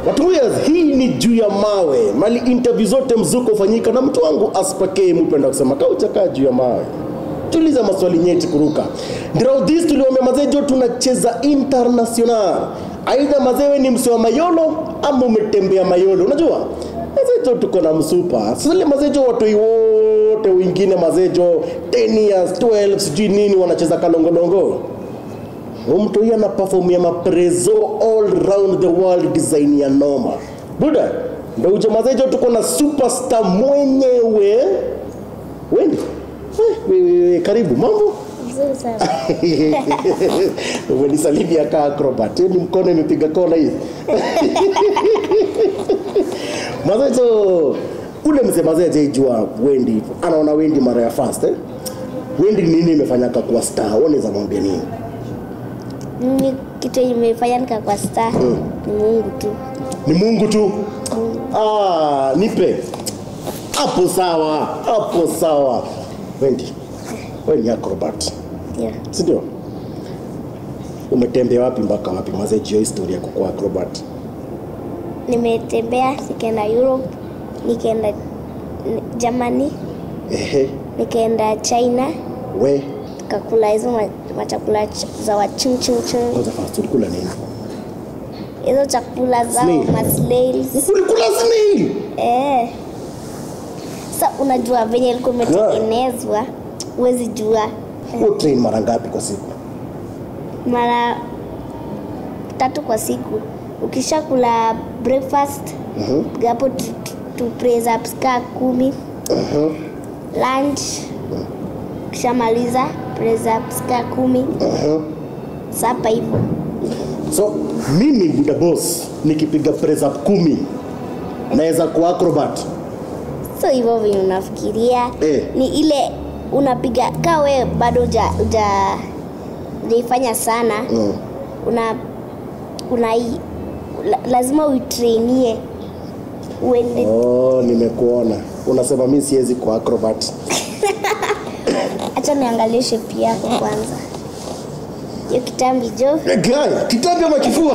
Watuyas, hii ni juu ya mawe mali interview zote mzuko ufanyika na mtu wangu aspakee mpenda kusema kauchakaa juu ya mawe tuliza maswali nyeti kuruka ndiraudhis tuliwambia mazejo tunacheza international aidha mazewe ni msi wa mayolo ama umetembea mayolo unajua mazejo tuko na msupa sile mazejo watoi wote wengine mazejo 10 years 12 sijui nini wanacheza kalongolongo mtu huyu anapafomia maprezo all round the world design ya noma buda ndo uje mazejo tuko na superstar mwenyewe wendi we, we, we, karibu mambo Nzuri sana. umenisalimia kaa acrobat Hiyo ni mkono imepiga kona hivi mazejo ule mzee mazee ajaijua wendi anaona wendi mara ya first eh? wendi nini imefanyaka kuwa star unaweza mwambia nini Mimi kitu yenye imefanya nikakuwa star ni Mungu tu. ni mungu tu ah, nipe hapo sawa hapo sawa wendi we ni acrobat Ndio. sindio umetembea wapi mpaka wapi mazejio historia ya kukuwa acrobat Nimetembea nikaenda Europe, nikaenda n- Germany, ehe nikaenda China, we tukakula hizo ma- machakula ch- za wachungchungchung, kwanza fast ulikula nini hizo chakula zao Snail. maslails. ulikula snail Eh. Sa unajua venye ilikuwa imetengenezwa, huwezi jua Wewe train mara ngapi kwa siku mara tatu kwa siku. Ukishakula breakfast Mhm, gapo tu, tu, tu press ups kaa kumi mhm, lunch ukishamaliza press ups kaa kumi mhm. sapa hivyo so mimi buda boss nikipiga press up kumi naweza kuwa acrobat so hivyo venye unafikiria Eh. ni ile unapiga kaa we bado uja, uja ujaifanya sana mm. una una la, lazima uitrainie uende oh, nimekuona unasema mi siwezi kuwa acrobat hacha niangalie shepu yako kwanza hiyo kitambi jo Eh, guy kitambi ama kifua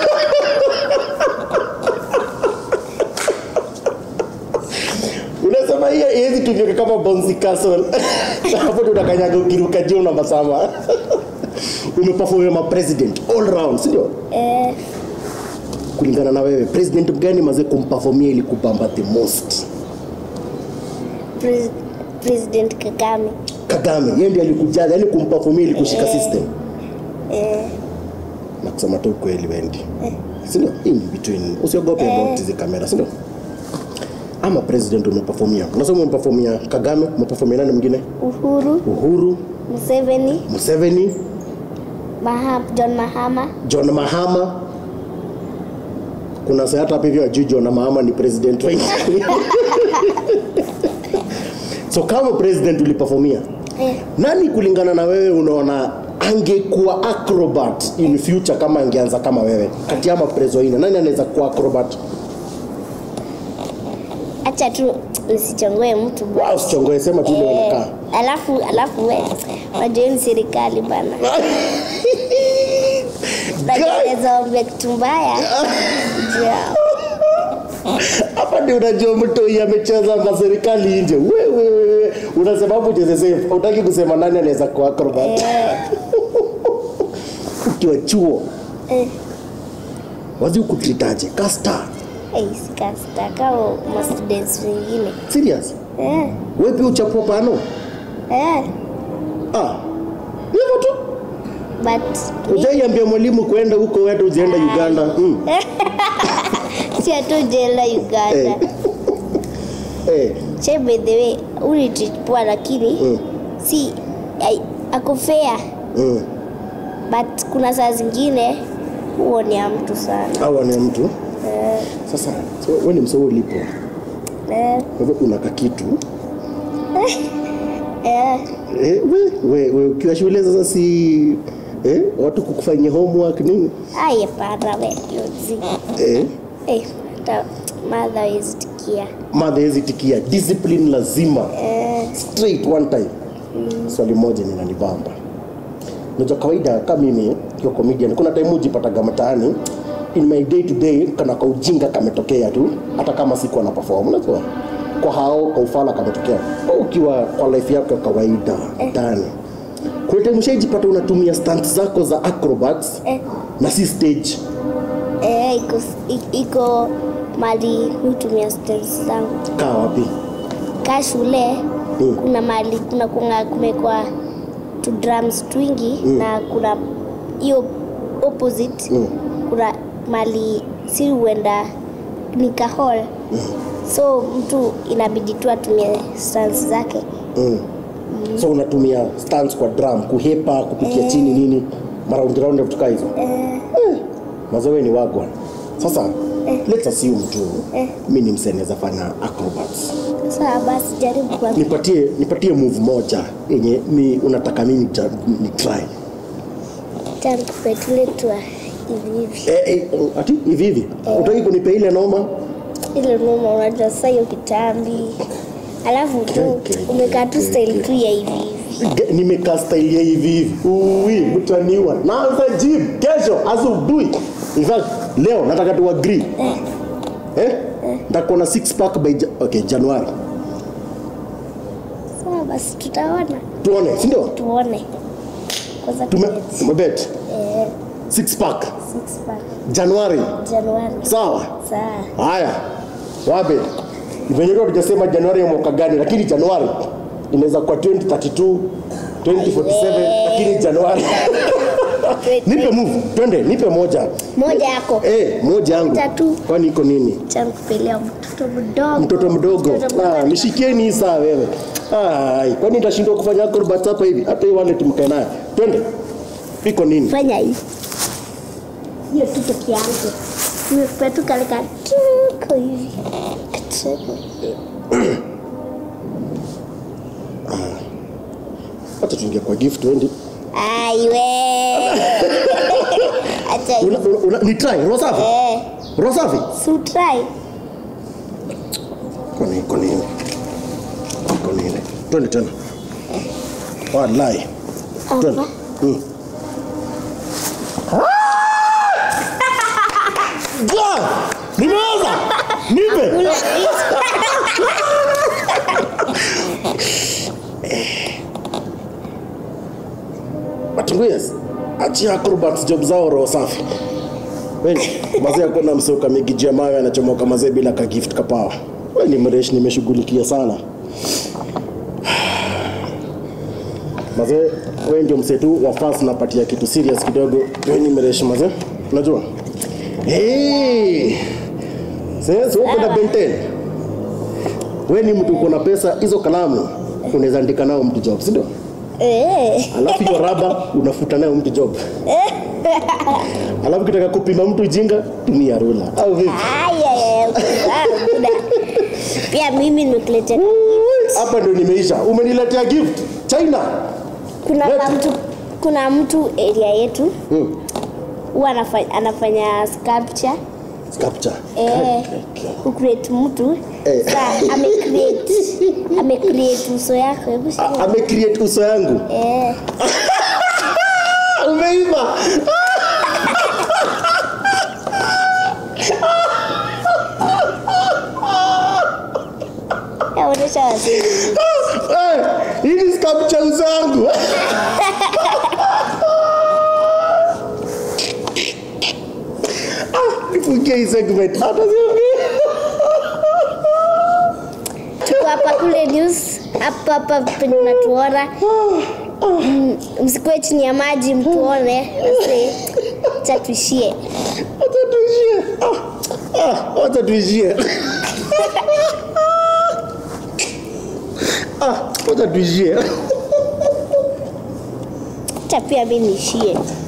unasema hiyo iwezi tumika kama bouncy castle hapo ndio unakanyaga ukiruka juu na masama umeperform ma president all round si ndio eh, kulingana na wewe president gani maze kumperformia ili kubamba the most pres, president kagame kagame yeye ndiye alikujaza yani kumperformia ili kushika system eh, na kusema tu ukweli wendi sindio in between usiogope about hizi kamera sindio ama president umeperformia unasema umeperformia kagame umeperformia nani mwingine uhuru uhuru museveni museveni Maha, john mahama john mahama kuna saa hata hapa hivyo ajui john mahama ni president wengi so kama president uliperformia eh, nani kulingana na wewe unaona angekuwa acrobat in future kama angeanza kama wewe kati ama prezo ine nani anaweza kuwa acrobat acha tu nisichongoe mtu bwana. wow, sichongoe sema tu ile Eh, unakaa alafu alafu we unajua hii ni serikali bana naeza ongea kitu mbaya Ja. hapa ndio unajua mtu huyu amecheza na serikali nje wewe wewe unasema hapo ucheze safe utaki kusema nani anaweza kuwa acrobat ukiwa chuo Eh, wazi ukutritaje kasta eh, sikastaka ma students wengine serious eh, wewe pia uchapua pano eh, ah hivyo tu but ujaiambia mwalimu kwenda huko wetu uzienda uganda mm. si atu jela uganda Eh. eh. che by the way ulitreat lakini Mm. si ai- ako fair Mm. but kuna saa zingine huonea mtu sana au ni mtu eh, sasa so, we ni msoo ulipo eh, kwa hivyo unaka kitu eh, eh, we, we, we, ukiwa shule sasa si eh, watu kukufanyia homework nini aye para we yozi eh, eh, hata madha wezitikia madha hezi tikia discipline lazima eh, straight one time swali moja ninanibamba najua kawaida kama mimi kiwa comedian kuna time ujipataga mtaani in my day to day kana ka ujinga kametokea tu hata kama sikuwa na perform unajua kwa hao kwa ufala kametokea Wewe ukiwa kwa life yako ya kawaida ndani kuna time ushaijipata unatumia stunts zako za acrobats Eh. na si stage Eh, iko, i- iko mali hutumia stents zangu kaa wapi ka shule Mm. kuna mali kuna kunga kumekwa tu drums twingi na kuna hiyo opposite Mm. kuna mali si huenda ni ka hall so mtu inabidi tu atumie stans zake mm. so unatumia stunts kwa drum kuhepa kupikia chini nini maraundi raundi vitu kaa hizo eh, mazoe ni wagwa sasa let's assume tu Eh. mi ni msee naweza fanya acrobats saa basi jaribu kwa nipatie nipatie move moja yenye mi unataka mimi ja- ni try jaribu kupetuletua hivi hivi eh, eh, ati hivi hivi utaki kunipa ile noma ile noma unajua sasa hiyo kitambi alafu tu Okay, umekaa tu okay, style okay. tu ya hivi hivi Ge- nimekaa style ya hivi hivi uwi mtaniwa naanza gym kesho asubuhi in fact leo nataka tu agree eh nitakuwa na six pack by ja- okay Januari sawa basi tutaona tuone si ndio tuone kwanza tume tumeti. tumebet eh, six pack six pack Januari Januari sawa sawa haya wabe venye leo tujasema Januari ya mwaka gani lakini Januari inaweza kuwa 2032 2047 lakini Januari nipe move twende nipe moja moja yako eh moja yangu Tatu. kwani iko nini cha kupelea mtoto mdogo mtoto mdogo Mtoto ah, mdogo. nishikieni hii saa wewe ai kwani nitashindwa kufanya acrobat hapa hivi hata hii wallet mkae nayo twende iko nini fanya hivi hiyo tu peke yangu nimekupea tu kale ka tuko hivi Kacheko. hata tuingia kwa gift twende aiwe acha hivi. una, una, una, ni try roho safi eh roho safi so try iko nini iko nini iko nini twende tena wallahi twende hapa mm. Ja! Nimeweza! Nipe! Ula- But yes, achia acrobats job zao roho safi. Wewe mazee akona msoka migijia mawe anachomoka mazee bila ka gift kapawa. Wewe ni mresh nimeshughulikia sana. Mazee wewe ndio msetu wa fast napatia kitu serious kidogo. Wewe ni mresh mazee. Unajua? Hey! Sasa uko na benten. Wewe ni mtu uko na pesa hizo kalamu unaweza andika nao mtu job, si ndio? eh alafu hiyo raba unafuta nayo mtu job alafu kitaka kupima mtu jinga tumia rula au vipi aya buda pia mimi nimekuletea hapa ndio nimeisha umeniletea gift china kuna Leta. mtu kuna mtu area yetu hmm. huwa anafanya, anafanya sculpture sculpture eh, kucreate mtu Eh. sa amecreate amecreate uso yako hebu shika. A- amecreate uso yangu eh umeiva yaonesha wazee Eh, hii ni sculpture uso yangu Ah, nifungie hii segment hata siongei tuko hapa kule news hapa hapa penye unatuona Mm, msikuwe chini ya maji mtuone wase cha tuishie Wacha tuishie. Ah, ah, wacha tuishie. Ah, wacha tuishie. cha pia mi niishie